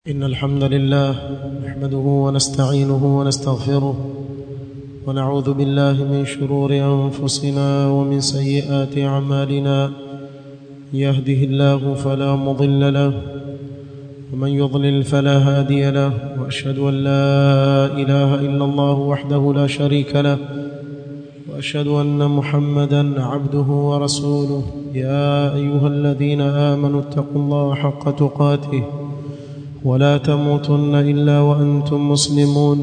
إن الحمد لله نحمده ونستعينه ونستغفره ونعوذ بالله من شرور أنفسنا ومن سيئات أعمالنا يهده الله فلا مضل له ومن يضلل فلا هادي له وأشهد أن لا إله إلا الله وحده لا شريك له وأشهد أن محمدا عبده ورسوله يا أيها الذين آمنوا اتقوا الله حق تقاته ولا تموتن الا وانتم مسلمون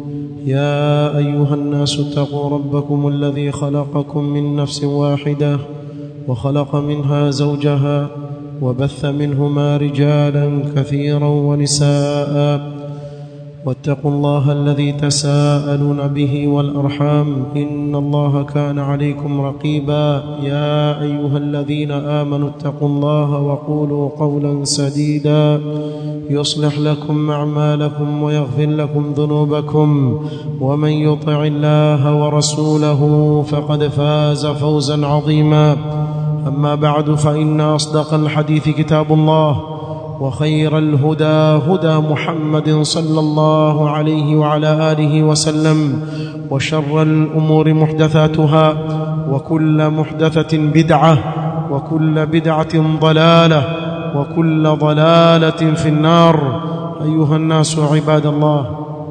يا ايها الناس اتقوا ربكم الذي خلقكم من نفس واحده وخلق منها زوجها وبث منهما رجالا كثيرا ونساء واتقوا الله الذي تساءلون به والارحام ان الله كان عليكم رقيبا يا ايها الذين امنوا اتقوا الله وقولوا قولا سديدا يصلح لكم اعمالكم ويغفر لكم ذنوبكم ومن يطع الله ورسوله فقد فاز فوزا عظيما اما بعد فان اصدق الحديث كتاب الله وخير الهدى هدى محمد صلى الله عليه وعلى اله وسلم وشر الامور محدثاتها وكل محدثه بدعه وكل بدعه ضلاله وكل ضلاله في النار ايها الناس عباد الله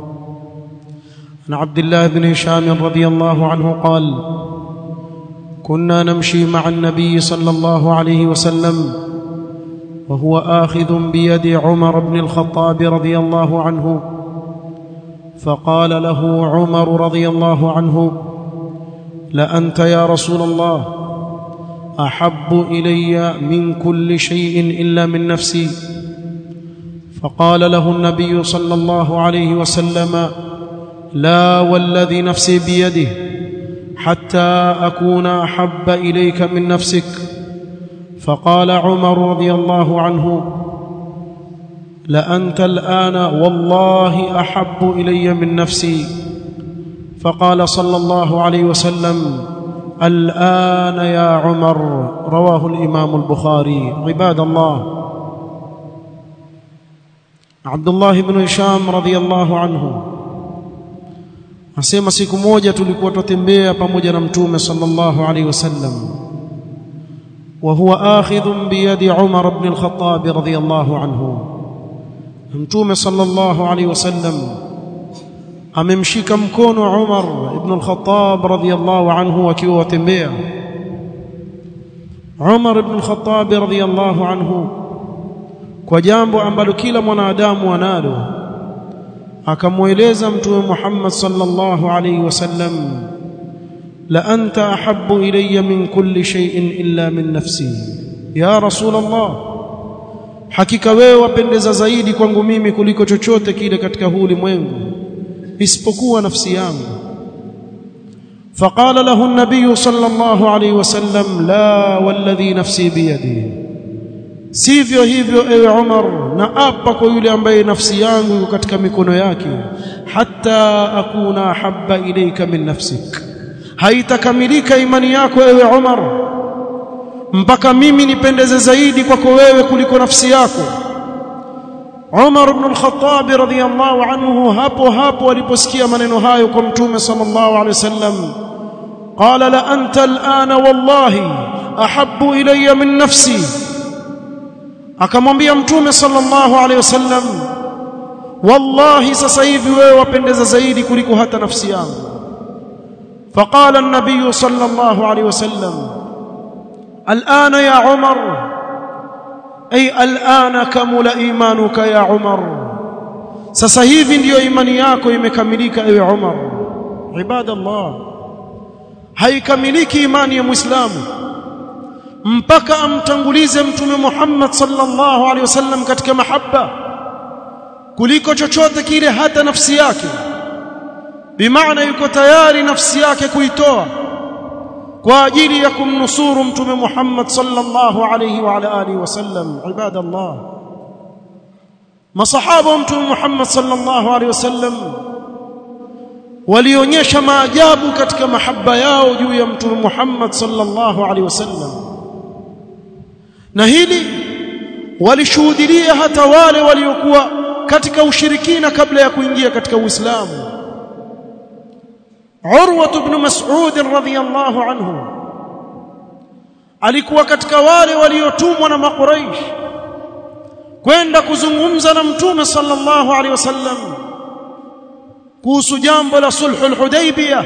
عن عبد الله بن هشام رضي الله عنه قال كنا نمشي مع النبي صلى الله عليه وسلم وهو آخذ بيد عمر بن الخطاب رضي الله عنه فقال له عمر رضي الله عنه لأنت يا رسول الله أحب إلي من كل شيء إلا من نفسي فقال له النبي صلى الله عليه وسلم لا والذي نفسي بيده حتى أكون أحب إليك من نفسك فقال عمر رضي الله عنه لأنت الآن والله أحب إلي من نفسي فقال صلى الله عليه وسلم الآن يا عمر رواه الإمام البخاري عباد الله عبد الله بن هشام رضي الله عنه asema siku moja tulikuwa tutembea pamoja na mtume sallallahu alaihi wasallam وهو آخذ بيد عمر بن الخطاب رضي الله عنه mtume sallallahu alaihi wasallam amemshika mkono Umar ibn al-Khattab radhiyallahu anhu akiwa watembea Umar ibn al-Khattab radhiyallahu anhu kwa jambo ambalo kila mwanadamu analo akamweleza mtume Muhammad sallallahu alaihi wasallam la anta ahabbu ilayya min kulli shay'in illa min nafsi ya rasul Allah hakika wewe wapendeza zaidi kwangu mimi kuliko chochote kile katika huu ulimwengu isipokuwa nafsi yangu فقال له النبي صلى الله عليه وسلم لا والذي نفسي بيده sivyo hivyo ewe Umar na apa kwa yule ambaye nafsi yangu iko katika mikono yake hatta akuna habba ilayka min nafsik haitakamilika imani yako ewe Umar mpaka mimi nipendeze zaidi kwako wewe kuliko nafsi yako Umar ibn al-Khattab radhiyallahu anhu hapo hapo aliposikia maneno hayo kwa mtume sallallahu alaihi wasallam qala la anta al-ana wallahi ahabbu ilayya min nafsi akamwambia mtume sallallahu alaihi wasallam wallahi sasa hivi wewe wapendeza zaidi kuliko hata nafsi yangu فقال النبي صلى الله عليه وسلم الآن يا عمر أي الآن كمل إيمانك يا عمر sasa hivi ndiyo imani yako imekamilika ewe Umar ibadallah haikamiliki imani ya muislamu mpaka amtangulize mtume Muhammad sallallahu alaihi wasallam katika mahaba kuliko chochote kile hata nafsi yake bimaana yuko tayari nafsi yake kuitoa kwa ajili ya kumnusuru mtume Muhammad sallallahu alayhi wa ala alihi wasallam ibadallah masahaba wa mtume Muhammad sallallahu alayhi wasallam walionyesha maajabu katika mahaba yao juu ya mtume Muhammad sallallahu alayhi wasallam na hili walishuhudia hata wale waliokuwa katika ushirikina kabla ya kuingia katika Uislamu Urwa ibn Mas'ud radhiyallahu anhu alikuwa katika wale waliotumwa na makuraish kwenda kuzungumza na mtume sallallahu alaihi wasallam kuhusu jambo la sulhul hudaybiyah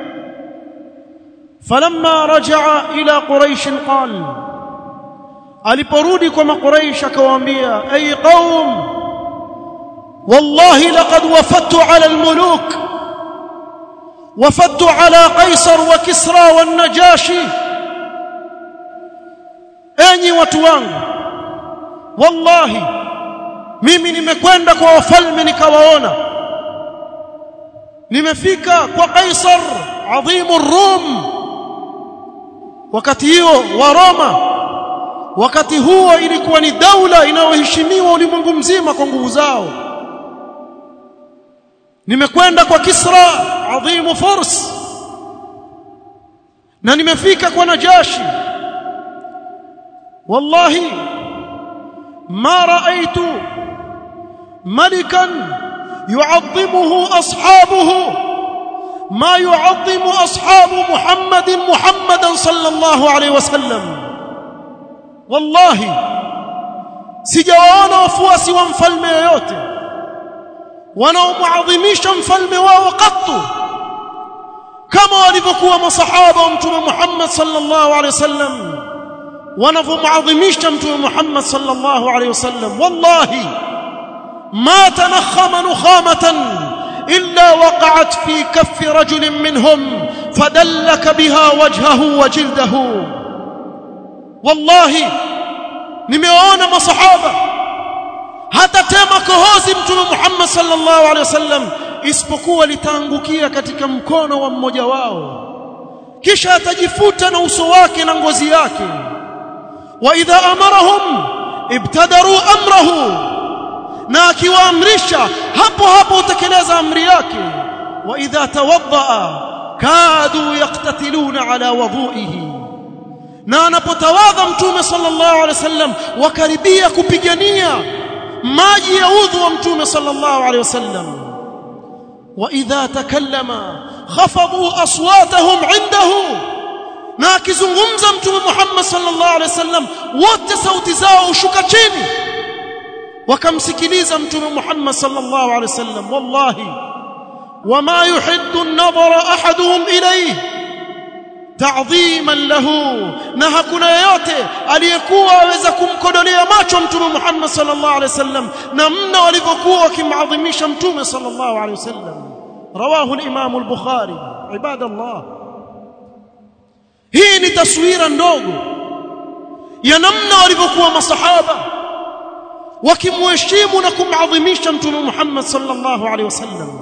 falamma rajaa ila quraish qal aliporudi kwa makuraish akawaambia ay qaum wallahi laqad wafadtu ala almuluk wafadtu ala qaisar wa kisra wan najashi enyi watu wangu wallahi mimi nimekwenda kwa wafalme nikawaona nimefika kwa Kaisar adhimu Rum wakati hiyo wa Roma wakati huo ilikuwa ni daula inayoheshimiwa ulimwengu mzima kwa nguvu zao nimekwenda kwa Kisra adhimu Furs na nimefika kwa Najashi والله ما رأيت ملكا يعظمه أصحابه ما يعظم أصحاب محمد محمدا صلى الله عليه وسلم والله sijawaona wafuasi wa mfalme yoyote wanaomuadhimisha mfalme wao katu kama walivyokuwa masahaba wa mtume Muhammad sallallahu alaihi wasallam wanavyomuadhimisha mtume Muhammad sallallahu alaihi wasallam wallahi ma tanakhama nukhamatan illa waqa'at fi kaffi rajulin minhum fadallaka biha wajhahu wa jildahu wallahi nimewaona masahaba hata tema kohozi mtume Muhammad sallallahu alaihi wasallam isipokuwa litaangukia katika mkono wa mmoja wao kisha atajifuta na uso wake na ngozi yake واذا امرهم ابتدروا امره na akiwaamrisha hapo hapo utekeleza amri yake wa idha tawaddaa kadu yaqtatiluna ala wudhuihi na anapotawadha mtume sallallahu alaihi wasallam wakaribia kupigania maji ya udhu wa mtume sallallahu alaihi wasallam wa idha takallama khafadhu aswatahum indahu na akizungumza mtume Muhammad sallallahu alaihi wasallam wote sauti zao hushuka chini wakamsikiliza mtume Muhammad sallallahu alaihi wasallam wallahi wama yuhiddu an-nadhara ahaduhum ilayhi ta'dhiman lahu na hakuna yeyote aliyekuwa aweza kumkodolea macho mtume Muhammad sallallahu alaihi wasallam na mna walivyokuwa wakimadhimisha mtume sallallahu alaihi wasallam rawahu al-imam al-bukhari ibadallah hii ni taswira ndogo ya namna walivyokuwa masahaba wakimheshimu na kumadhimisha mtume Muhammad sallallahu alaihi wasallam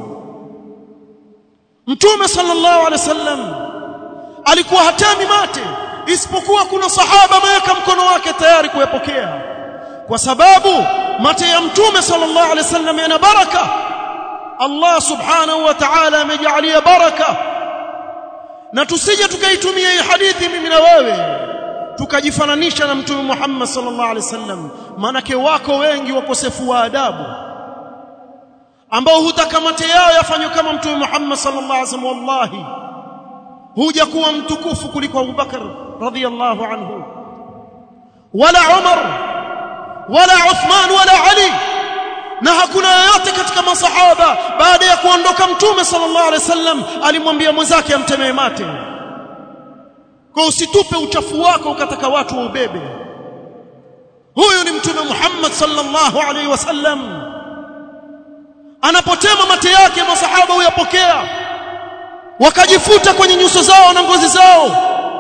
mtume sallallahu alaihi wasallam alikuwa hatami mate isipokuwa kuna sahaba ameweka mkono wake tayari kuyapokea kwa sababu mate ya mtume sallallahu alaihi wasallam yana baraka Allah subhanahu wa ta'ala amejalia baraka na tusije tukaitumia hii hadithi mimi na wewe tukajifananisha na mtume Muhammad sallallahu alaihi wasallam manake wako wengi wakosefu wa adabu ambao hutaka mate yao yafanywe kama mtume Muhammad sallallahu alaihi wasallam wallahi huja kuwa mtukufu kuliko Abu Bakar radhiyallahu anhu wala Umar wala Uthman wala Ali na hakuna yoyote katika masahaba baada ya kuondoka mtume sallallahu alaihi wasallam alimwambia mwenzake amtemee mate kwa usitupe uchafu wako ukataka watu waubebe huyu ni mtume Muhammad sallallahu alaihi wasallam anapotema mate yake masahaba huyapokea wakajifuta kwenye nyuso zao na ngozi zao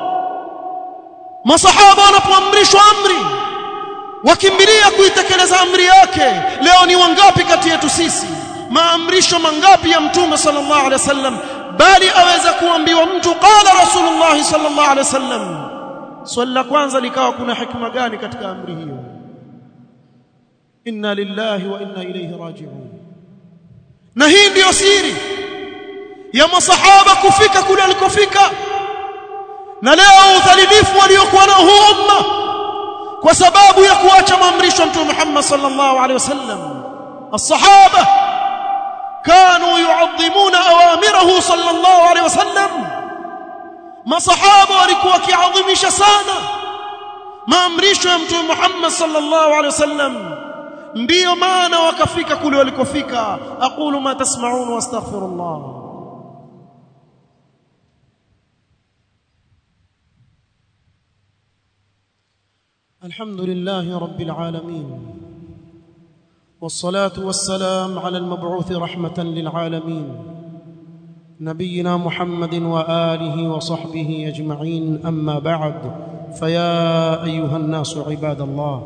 masahaba wanapoamrishwa amri wakimbilia kuitekeleza amri yake leo ni wangapi kati yetu sisi maamrisho mangapi ya mtume sallallahu alaihi wasallam bali aweza kuambiwa mtu qala rasulullah sallallahu alaihi wasallam swali la kwanza likawa kuna hikma gani katika amri hiyo inna lillahi wa inna ilayhi raji'un na hii ndiyo siri ya masahaba kufika kule alikofika na leo udhalilifu waliokuwa nao huu umma kwa sababu ya kuacha maamrisho mtume Muhammad sallallahu alaihi wasallam الصحابه كانوا يعظمون اوامره صلى الله عليه وسلم masahaba walikuwa wakiadhimisha sana maamrisho ya mtume Muhammad sallallahu alaihi wasallam ndiyo maana wakafika kule walikofika aqulu ma tasma'un wastaghfirullah الحمد لله رب العالمين والصلاه والسلام على المبعوث رحمه للعالمين نبينا محمد واله وصحبه اجمعين اما بعد فيا ايها الناس عباد الله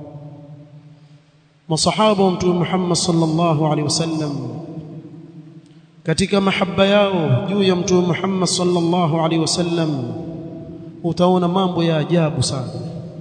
مصحابه متوم محمد صلى الله عليه وسلم katika mahaba yao juu ya mtume Muhammad sallallahu alaihi wasallam utaona mambo ya ajabu sana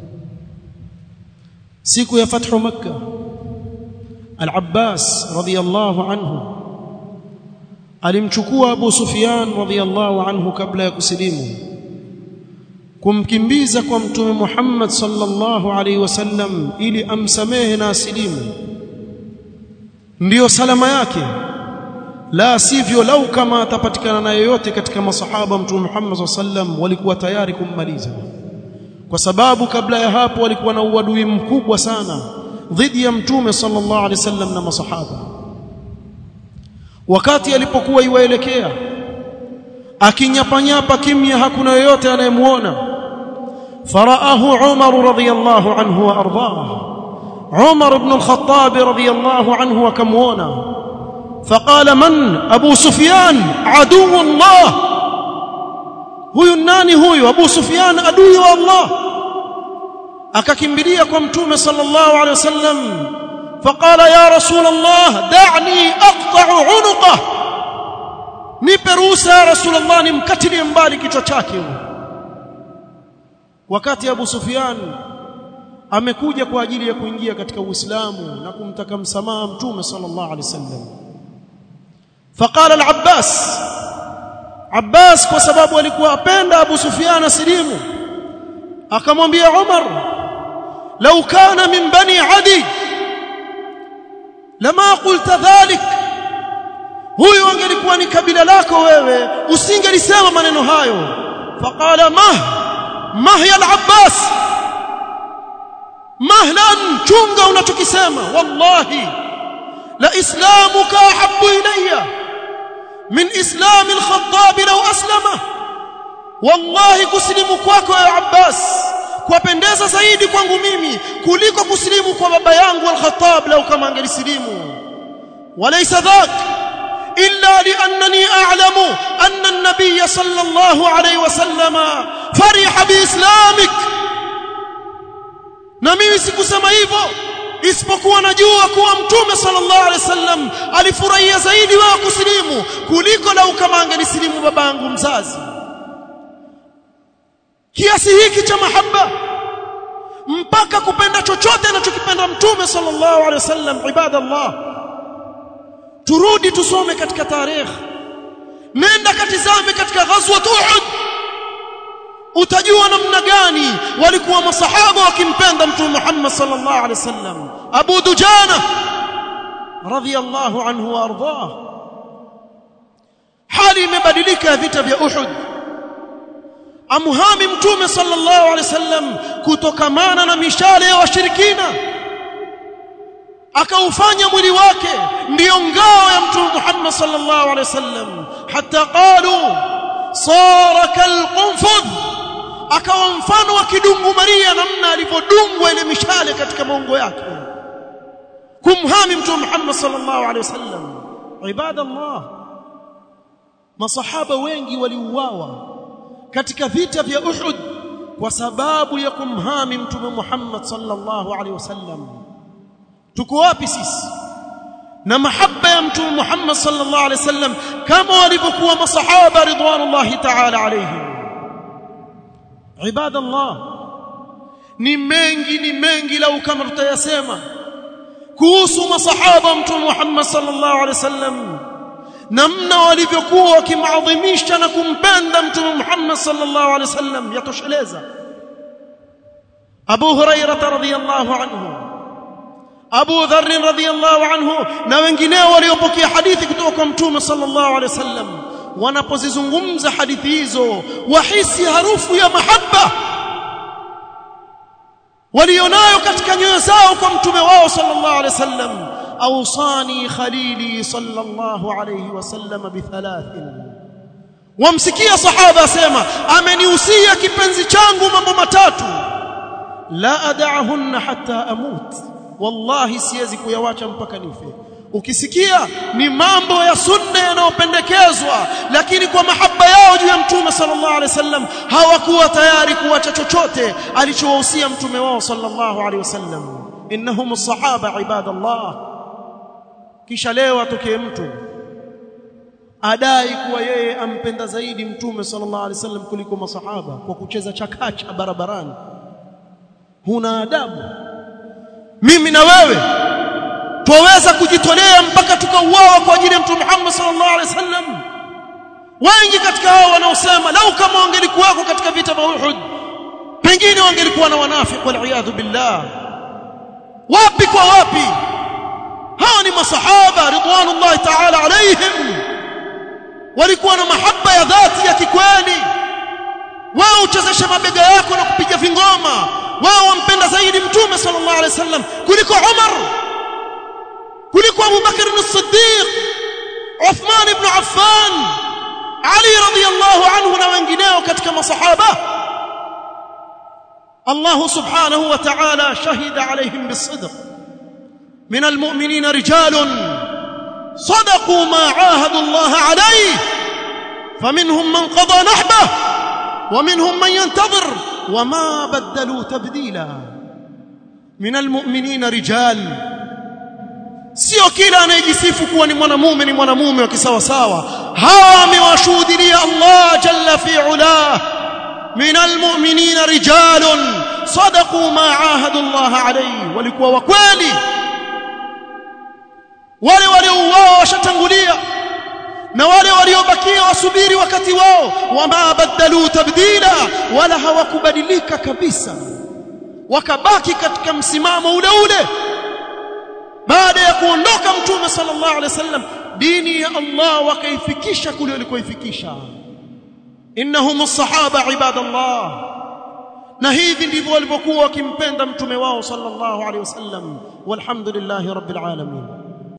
siku ya fathu makkah al-Abbas radiyallahu anhu alimchukua Abu Sufyan radhiyallahu anhu kabla ya kusilimu kumkimbiza kwa mtume Muhammad sallallahu alaihi wasallam ili amsamehe na asilimu ndiyo salama yake la sivyo lau kama atapatikana na yoyote katika masahaba mtume Muhammad sallam walikuwa tayari kummaliza kwa sababu kabla ya hapo walikuwa na uadui mkubwa sana dhidi ya mtume sallallahu alaihi wasallam na masahaba wakati alipokuwa iwaelekea akinyapanyapa kimya hakuna yoyote anayemuona faraahu Umar radhiyallahu anhu wa ardhah Umar ibn al-Khattab radhiyallahu anhu akamuona فقال من ابو سفيان عدو الله huyu nani huyu abu sufyan adui wa allah akakimbilia kwa mtume sallallahu alaihi wasallam فقال يا رسول الله دعني اقطع عنقه nipe ruhusa ya rasul allah nimkatilie mbali kichwa chake wakati abu sufyan amekuja kwa ajili ya kuingia katika uislamu na kumtaka msamaha mtume sallallahu alaihi wasallam فقال العباس عباس kwa sababu alikuwa apenda Abu Sufyan asilimu akamwambia Umar law kana min bani Adi lama qulta dhalik huyu angelikuwa ni kabila lako wewe usingelisema maneno hayo faqala mah mah ya al-Abbas mahlan chunga unachokisema wallahi la islamuka ahabbu ilayya من اسلام الخطاب لو اسلم والله kusilimu kwako ya Abbas kwapendeza zaidi kwangu mimi kuliko kusilimu kwa baba yangu al-Khattab lau kama angelisilimu walaysa dhak illa liannani a'lamu anna an-nabiy sallallahu alayhi wasallam fariha biislamik na mimi sikusema hivyo isipokuwa najua kuwa mtume sallallahu alaihi wasallam alifurahia zaidi wao kusilimu kuliko lau kama angenisilimu babangu mzazi kiasi hiki cha mahaba mpaka kupenda chochote anachokipenda mtume sallallahu alaihi wasallam ibadallah turudi tusome katika tarehe nenda katizame katika ghazwat uhud utajua namna gani walikuwa masahaba wakimpenda mtume Muhammad sallallahu alaihi wasallam Abu Dujana radhiyallahu anhu wa ardhah hali imebadilika vita vya Uhud amhami mtume sallallahu alaihi wasallam kutokamana na mishale ya washirikina akaufanya mwili wake ndiyo ngao ya mtume Muhammad sallallahu alaihi wasallam hata qalu sara kalqunfudh akawa mfano wa kidungu Maria namna alivyodungwa ile mishale katika maungo yake kumhami mtume Muhammad sallallahu alaihi wasallam ibadallah masahaba wengi waliuawa katika vita vya Uhud kwa sababu ya kumhami mtume Muhammad sallallahu alaihi wasallam tuko wapi sisi na mahaba ya mtume Muhammad sallallahu alaihi wasallam kama walivyokuwa masahaba ridwanullahi ta'ala alaihim ibadallah ni mengi ni mengi lau kama tutayasema kuhusu masahaba mtume Muhammad sallallahu alaihi wasallam namna walivyokuwa wakimadhimisha na kumpenda mtume Muhammad sallallahu alaihi wasallam yatosheleza Abu Hurairah radhiyallahu anhu Abu Dharr radhiyallahu anhu na wengineo waliopokea hadithi kutoka kwa Mtume sallallahu alaihi wasallam wanapozizungumza hadithi hizo wahisi harufu ya mahaba walionayo katika nyoyo zao kwa mtume wao sallallahu alaihi wasallam awsani khalili sallallahu alaihi wasallam bithalathin wamsikia sahaba asema amenihusia kipenzi changu mambo matatu la ad'ahunna hatta amut wallahi siwezi kuyawacha mpaka nife ukisikia ni mambo ya sunna yanayopendekezwa lakini kwa mahaba yao juu ya mtume sallallahu alaihi wasallam hawakuwa tayari kuacha chochote alichowahusia mtume wao sallallahu alaihi wasallam innahum sahaba ibadallah kisha leo atokee mtu adai kuwa yeye ampenda zaidi mtume sallallahu alaihi wasallam kuliko masahaba kwa kucheza chakacha barabarani huna adabu mimi na wewe twaweza kujitolea mpaka tukauawa kwa ajili ya mtume Muhammad sallallahu alaihi wasallam wengi katika hao wanaosema lau kama wangelikuwako katika vita vya Uhud pengine wangelikuwa na wanafiki wal billah wapi kwa wapi hao ni masahaba ridwanullahi ta'ala alaihim walikuwa na mahaba ya dhati ya kikweli wao uchezeshe mabega yako na kupiga vingoma wao wampenda zaidi mtume sallallahu alaihi wasallam kuliko Umar kuliko Abu Bakr as-Siddiq Uthman ibn Affan Ali radiyallahu anhu na wengineo katika masahaba Allah subhanahu wa ta'ala shahida alaihim bis-sidq min al-mu'minina rijalun صدقوا ما عاهدوا الله عليه فمنهم من قضى نحبه ومنهم من ينتظر وما بدلوا تبديلا من المؤمنين رجال sio kila anayejisifu kuwa ni mwanamume ni mwanamume wa kisawa sawa hawa amewashuhudia Allah jalla fi ulah min almu'minina rijalun sadaqu ma ahadu Allah alayhi walikuwa wa kweli wale waliouawa washatangulia na wale waliobakia wasubiri wakati wao wama badalu tabdila wala hawakubadilika kabisa wakabaki katika msimamo ule ule baada ya kuondoka mtume sallallahu alaihi wasallam dini ya Allah wakaifikisha kule walikoifikisha innahum as-sahaba ibadallah na hivi ndivyo walivyokuwa wakimpenda mtume wao sallallahu alaihi wasallam walhamdulillahi rabbil alamin